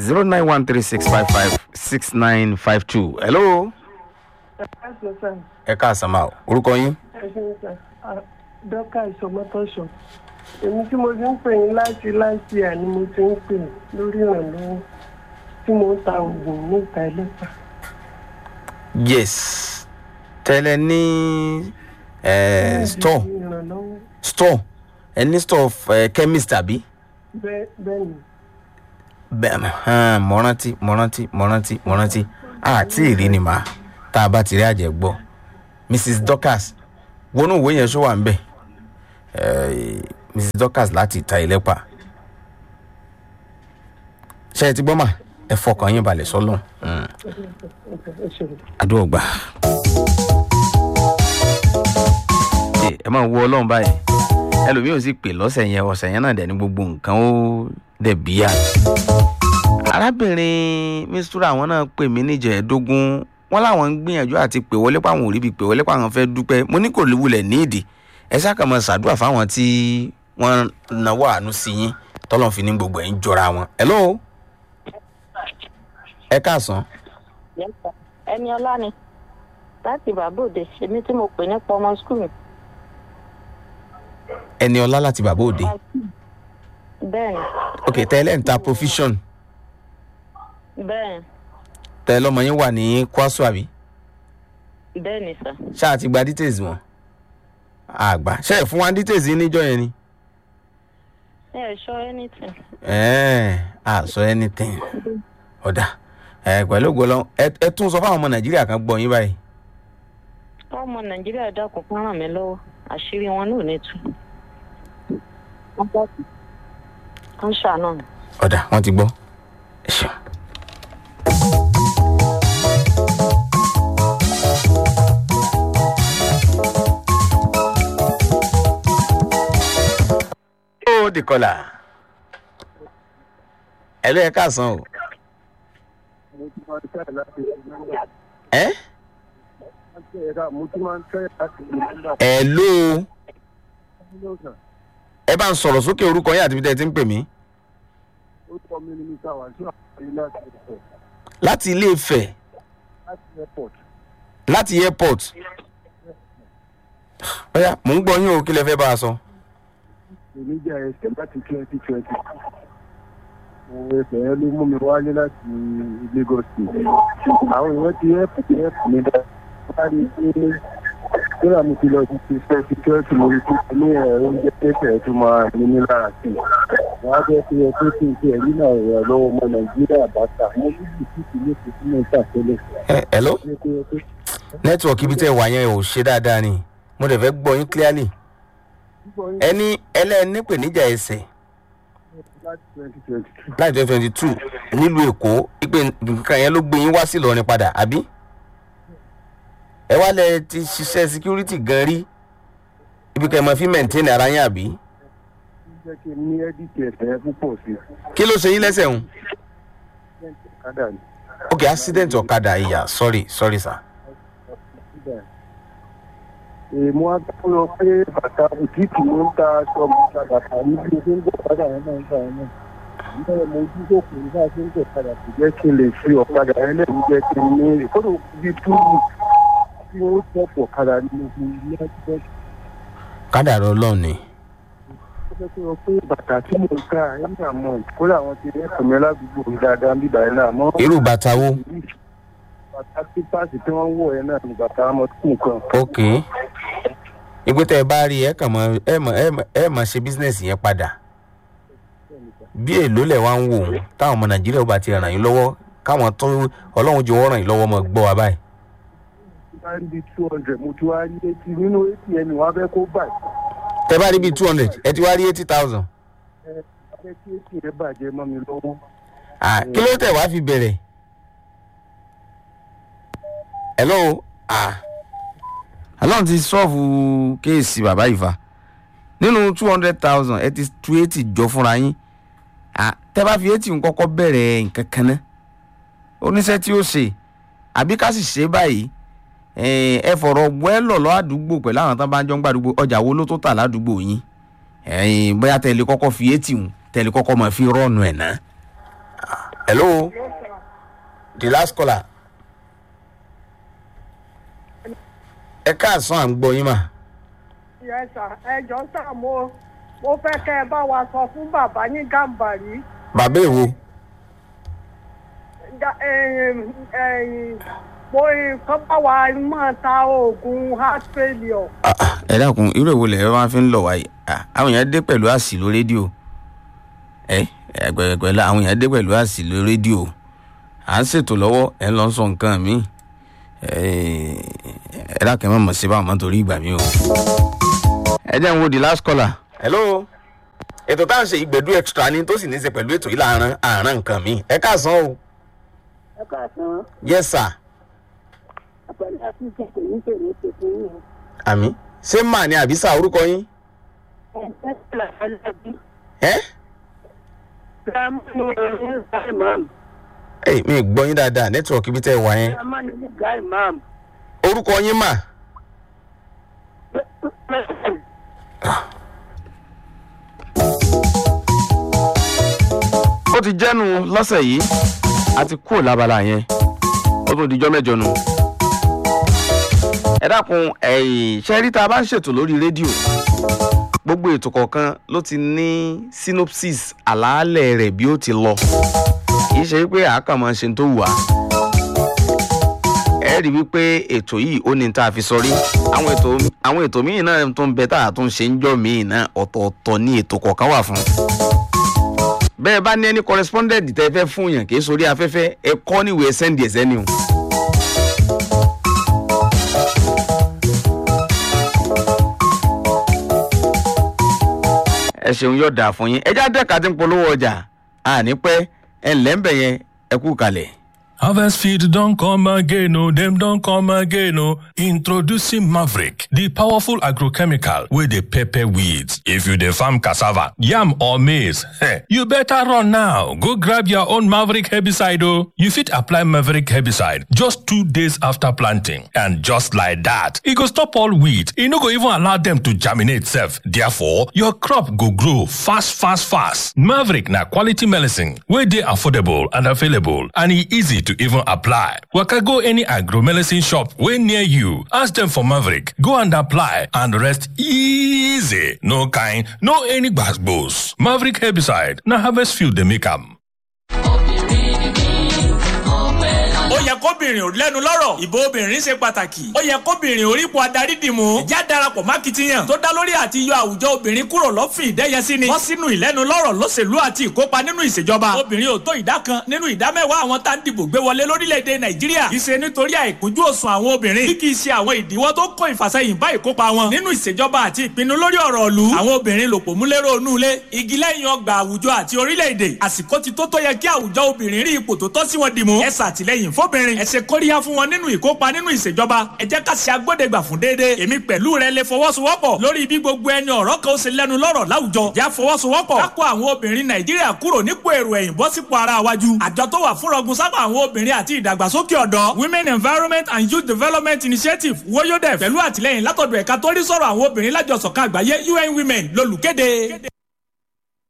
zero nine one three six five five six nine five two hello. ẹ̀sìn sàn ẹ káàsán máa orúkọ yín. ẹ̀sìn sàn dọ́kà ìsọmọ́tọ́sọ èmi tí mo ti ń pè yín láti láti à ni mo ti ń pè lórí ìrànlọ́wọ́ tí mo ń ta oògùn ní ìta ẹlẹ́pà yes tẹ́lẹ̀ ní eh, store ìrànlọ́wọ́ store ẹ ní store eh, chemist àbí. bẹ́ẹ̀ bẹ́ẹ̀ ni bẹ́ẹ̀ hàn mo rántí mo rántí mo rántí mo rántí àti ìrí ni màá tá a bá ti rí àjẹ́ gbọ́ mrs dorcas wọnú ìwé yẹn ṣó wà ń bẹ̀ Eh, mrs dorcas láti ìta ìlẹ́pà ṣe é ti gbọ́ mà ẹ fọkàn yín balẹ̀ sọ́lọ́ ẹ ṣe àdúrà gbà. Ẹ, ẹ máa wo ọlọ́run báyìí ẹlòmíì ò sì pè lọ́sẹ̀ yẹn ọ̀sẹ̀ yẹn náà dẹ̀ ní gbogbo nǹkan ó dẹ̀ bíyà. arábìnrin mistura àwọn náà pè mí níjẹ̀ẹ́dógún wọn láwọn ń gbìyànjú àti pè wọlé páwọn ò rí bi pè wọlé páwọn fẹ́ dúpẹ́ mo ní kò wulẹ̀ ní ìdí ẹ ṣáà kàn máa ṣàdúrà fáwọn tí wọ́n náwó àánú sí yín tọ́lọ́ fi ní gbogbo ẹ̀ ń jọra wọn. hello ẹ káàsán Yes, sir. ẹni ọlá ni láti bàbá òde èmi tí mo pè nípa ọmọ skul mi. ẹni ọlá láti bàbá òde bẹ́ẹ̀ ni ok tẹ́lẹ̀ ń ta provision bẹ́ẹ̀ tẹ́lẹ̀ ọmọ yín wà ní kwaso àbí bẹ́ẹ̀ ni sà. ṣáà ti gba details wọn àgbà ṣe é fún wa details yín níjọ yẹn ni ẹ ẹ sọ anything. ẹ̀ẹ́n à sọ anything ọ̀dà ẹ̀ pẹ̀lú ògbólọ́ ẹ tún sọ fáwọn ọmọ nàìjíríà kan gbọ́ yín báyìí ọmọ nàìjíríà dákun kán ràn mí lọ́wọ́ àṣírí wọn náà ò ní tú. wọ́n bá kú. wọ́n ṣàánú mi. ọ̀dà wọ́n ti gbọ́ ẹ ṣeun. ó di kọlà ẹ ló yẹ káàsán o mo ti máa ń tẹ̀ láti ẹ mo ti máa ń tẹ̀ láti ìlú ẹ ló lọ́sàn. ẹ bá ń sọ̀rọ̀ sókè orúkọ yín àti bí tẹ́ ẹ ti ń pè mí ó tọ́ mi ní mr wàásù àpáyé láti airport láti ilé ìfẹ́ láti airport. láti airport ọ̀yà mò ń gbọ́ yín o kí lẹ fẹ́ bá a sọ. èmi jẹ́ ẹsẹ̀ láti twenty twenty. òun ẹsẹ̀ yẹn ló mú mi wálé láti lagos state. àwọn èèyàn ti airport airport mi dá. wọ́n á rí i pé kódà mo ti lọ sí ti fẹ́ security mo rí i pé ní ẹ̀rọ oúnjẹ tẹ̀sẹ̀ tó máa ní ní lára sí i. wọ́n á jẹ́ pé ẹ tó kí n ṣe ẹ̀rí náà rẹ̀ lọ́wọ́ ọmọ nàìjíríà bàtà mo ní bìtìtì ní ìpínlẹ̀ ìtàkẹ́lẹ̀. ẹ hello nẹ́tíwọ̀kì ibi tẹ́ ẹ wà yẹn ò ṣe dáadáa ni mo dẹ̀ fẹ́ gbọ́ yín clearly ẹni ẹlẹ́ni pèníjà ẹsẹ̀ láti twenty twenty two. láì twenty twenty two nílùú èkó ìpè nǹkan yẹn ló gbé yín wá sí ìlọrin padà àbí ẹ wá lẹ ti ṣiṣẹ́ security gan rí ibi kan ẹ máa fi maintain ara yín àbí jẹ́ kí n ní ẹ́díìtì ẹ̀fẹ̀ púpọ̀ sí i. kí ló ṣe yín lẹ́sẹ̀ ń kádà ni. ok accident ọ̀kadà ìyá sorry sorry sir èèmọ̀ agbára pé bàtà bùtíìkì ló ń ta aṣọ bàtà bàtà níbi tó ń gbọ́ padà yẹn náà ń gbà yẹn náà. nígbà yẹn mo ojú tó kù nígbà tó ń gbọ́ padà kò jẹ́ kí n lè fi ọ̀kadà yẹn lẹ́yìn jẹ́ kí n ní ìkọ́dọ̀ bíi túbú tí wọ́n tọ̀pọ̀ ọ̀kadà ní gbogbo ilé ẹgbẹ́ kádàrá ọlọ́run ni tó fẹ́ kí wọ́n pé bàtà tí mò ń ká ẹ̀yìn àmọ́ kódà àwọn ti rẹ́pọ̀ mi ládùúgbò mi dáadáa ń bíbá yẹn náà mọ́ irú bàtà wo bàtà sípàsì tí wọ́n wọ̀ yẹn náà ni bàtà ọmọkùnrin kan. ok ìgbé tẹ ẹ bá rí ẹ kàn mọ ẹ mọ ẹ mọ ẹ mọ ṣe business yẹn padà bí èlò lẹ̀ wá ń wò ó táwọn ọmọ nàìjíríà ó bá ti ràn yín lọ́wọ́ káwọn tó ọlọ́run jẹ́ wọ́n ràn yín lọ́wọ́ mọ́ gbọ́ wa báyìí. bá ń di two hundred mo ti wá rí etí nínú atm wọn fẹ́ kó bàjẹ́ tẹ bá rí bíi two hundred ẹ ti wá rí eighty thousand. ẹ fẹ́ kí atm rẹ bàjẹ́ mọ́ mi lọ́wọ́. kí ló tẹ̀ wá fi bẹ̀rẹ̀. hello ah ọlọ́run ti sọ́ọ̀fù kéèsì bàbá ìfà nínú two hundred thousand ẹ ti tu eighty jọ fúnra yín Ah, tẹ bá fi eighty kọ́kọ́ bẹ̀rẹ̀ nǹkan kan náà oníṣẹ́ tí ó ṣe àbí ká sì ṣe báyìí eh, ẹ fọ̀rọ̀ wẹ́lọ̀ lọ́ àdúgbò pẹ̀lú àwọn tán bá ń jọ ń gbàdúgbò ọjà wo ló tó tà ládùúgbò yín Eh, bóyá tẹ̀lé kọ́kọ́ fi eighty hùn tẹ̀lé kọ́kọ́ máa fi rọ́ọ̀nù ẹ̀ náà hello the last caller ẹ káàsán à ń gbọ́ yín mà Yes, sir. ẹ jọ sà mo mo fẹ́ kẹ́ ẹ bá wa sọ fún bàbá yín gàǹbàrí bàbá èwo Ga- ẹ̀yìn, ẹ̀yìn, mo kọ́ bá wa máa ta oògùn heart failure. Ah, ah, ẹ dákun irú èwo lẹ̀ ẹ máa fi ń lọ wáyé Ah, àwọn èèyàn dé pẹ̀lú àsìlò rédíò ẹ ẹgbẹ̀gbẹ̀lá àwọn èèyàn dé pẹ̀lú àsìlò rédíò à ń ṣètò lọ́wọ́ ẹ ń lọ sọ nǹkan mi ẹ dákun ẹ má mọ̀ sí báwọn mọ́ torí ìgbà mi o. ẹ jẹ́ ń wo the last caller. hello ètò tá à ń ṣe ìgbẹ̀dú extra ni tó sì ní í ṣe pẹ̀lú ètò yìí láàárín àárín nǹkan mi ẹ káàsán o ẹ káàsán yes sir àpẹẹrẹ àfihàn kò ní tèrè tètè yìí àmì ṣé mà ní àbísà orúkọ yín ẹ ẹ tẹlẹ alábí ẹ gírámù ní ẹni gáì máàmù ẹ mi ì gbọ́ yín dáadáa nẹ́tíwọ̀kì ibi tẹ́ ẹ wà yẹn gírámù ní gáì máàmù. orúkọ yín mà. ó ti jẹ́nu lọ́sẹ̀ yìí a ti kúrò lábala yẹn ó tún dijọ́ mẹ́jọ nu. ẹ dákun ẹ̀yìn ṣẹ́rí tá a bá ń ṣètò lórí rédíò gbogbo ètò kọ̀ọ̀kan ló ti ní synopsis àlàálẹ̀ rẹ̀ bí ó ti lọ kì í ṣe pé àákàmọ́ ṣe ń tó wù á ẹ rí wípé ètò yìí ó ní tá a fi sọrí àwọn ètò àwọn ètò míì náà tó ń bẹ tá a tún ṣe ń jọ míì náà ọ̀tọ̀ọ̀tọ̀ ní ètò kọ̀ọ̀kan wà fún. bẹ́ẹ̀ bá ní ẹni correspondent tẹ́ fẹ́ fún yàn kì í sórí afẹ́fẹ́ ẹ kọ́ níwèé sẹ́ndì ẹ̀sẹ́ ni o. ẹ ṣeun yóò dà fún yín ẹ já dẹ́ka tí ń polówó ọjà àní pẹ́ ẹ ǹlẹ́ ń bẹ̀ yẹn ẹ kú kalẹ̀. Harvest Field don't come again, oh, them don't come again, oh. Introducing Maverick, the powerful agrochemical with the pepper weeds. If you the farm cassava, yam or maize, heh, you better run now. Go grab your own Maverick herbicide, oh. You fit apply Maverick herbicide just two days after planting. And just like that, it go stop all weed. It no go even allow them to germinate self. Therefore, your crop go grow fast, fast, fast. Maverick na quality medicine, where they affordable and available, and e easy to even apply. Waka go any agro medicine shop wey near you. Ask them for Maverick. Go and apply and rest easy. No kind, no any gbas Maverick herbicide na harvest field dey make am. ó yẹ kóbìnrin ò lẹ́nu lọ́rọ̀ ìbò obìnrin ṣe pàtàkì ó yẹ kóbìnrin orípo adarí dìmú ìjà darapọ̀ mákìtìyàn tó dá lórí àti yọ àwùjọ obìnrin kúrò lọ́fìn ìdẹ́yẹsí ni wọ́n sínú ìlẹ́nu lọ́rọ̀ lóṣèlú àti ìkópa nínú ìṣèjọba obìnrin ò tó ìdá kan nínú ìdá mẹ́wàá àwọn tá ń dìbò gbé wọlé lórílẹ̀‐èdè nàìjíríà kì í ṣe nítorí àìkúnjú òsùn àwọn obìnrin bí kì í ṣe àwọn ìdíwọ́ tó kó ìfàsẹ́yìn bá ìkópa wọn nínú ìṣèjọba àti ìpinnu lórí ọ̀rọ̀ ìlú àwọn obìnrin lòpọ̀ múlẹ́rọ̀ onú ilé igi lẹ́yìn ọgbà àwùjọ àti orílẹ̀-èdè àsìkò ti tó tó yẹ kí àwùjọ obìnrin rí ipò tó tọ́ sí wọn dìmú ẹ ṣàtìlẹ́yìn fóbìnrin ẹ ṣe kóríyá fún wọn nínú ìkópa nínú ìṣèjọba ẹ jẹ́ ká ṣe agbódegbà fún déédéé èmi pẹ̀lú rẹ lè fọwọ́sowọ́pọ̀ lórí bí gbogbo ẹni ọ̀rọ̀ kan ó ṣe lẹ́nu lọ́rọ̀ láwùjọ já fọwọ́sowọ́pọ̀ ká kó àwọn obìnrin nàìjíríà kúrò nípò èrò ẹ̀yìn bọ́ sípò ara wájú àjọ tó wà fún rọgùn sábà àwọn obìnrin àti ìdàgbàsókè ọ̀dọ́ women environment and youth development initiative woyodef pẹ̀lú àtìlẹ́yìn látọ̀dọ̀ ẹ̀ka tó rí sọ̀rọ̀ àwọn obìnrin lájọsọ̀kan àgbáyé un women lolùkéde.